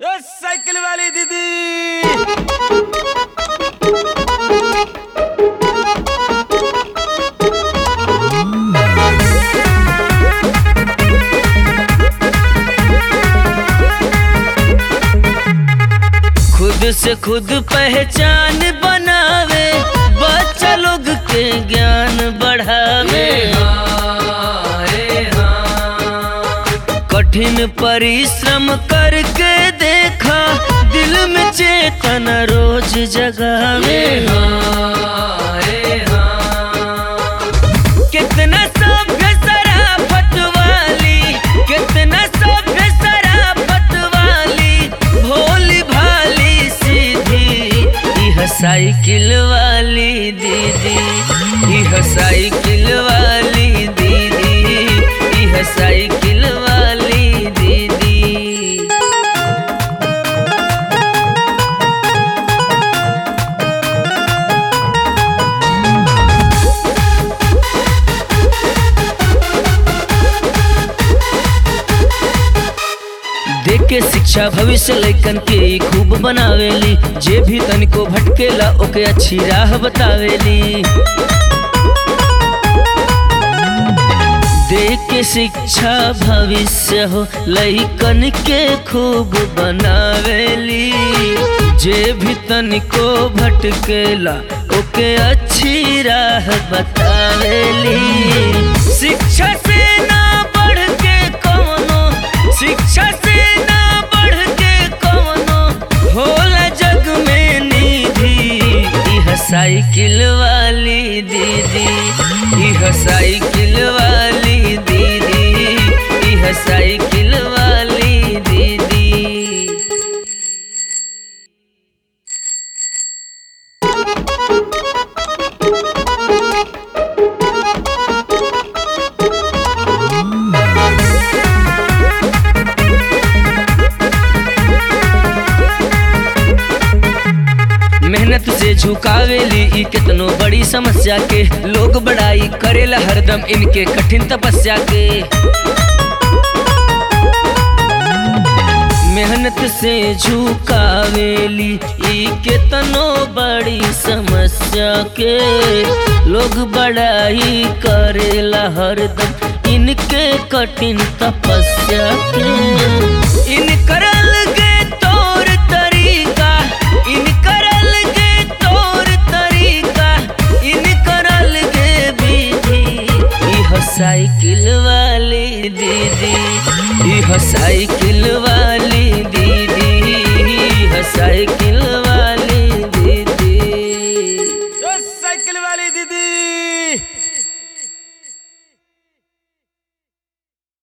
ए, cycle वाली दीदी खुद से खुद पहचान बनावे बच्चा लोग के ज्ञान बढ़ावे कठिन परिश्रम करके देखा दिल में चेतना रोज जगावे कितना सभ्य शराफत वाली कितना सभ्य शराफत वाली भोली भाली सीधी यह साइकिल वाली दीदी यह साइकिल वाली दीदी यह साइकिल वाली दीदी देख के शिक्षा भविष्य लैकन के ई खूब बनावेली जे भी तनिको भटकेला ओके अच्छी राह बतावेली देख के शिक्षा भविष्य हो लैकन के खूब बनावेली जे भी तनिको भटकेला ओके अच्छी राह बतावेली शिक्षा से ना बढ़ के कौनो शिक्षा से ना बढ़ के कौनो होला जग में निधि यह साइकिल वाली दीदी यह साइकिल वाली दीदी यह साइकिल वाली दीदी मेहनत से झुकावेली ई कितनो बड़ी समस्या के लोग बड़ाई करेला हरदम इनके कठिन तपस्या के मेहनत से झुकावेली ई कितनो बड़ी समस्या के लोग बड़ाई करेला हरदम इनके कठिन तपस्या के इन करल गे तौर तरीका इन करल गे तौर तरीका इन करल गे विधि यह साइकिल वाली दीदी यह साइकिल वाली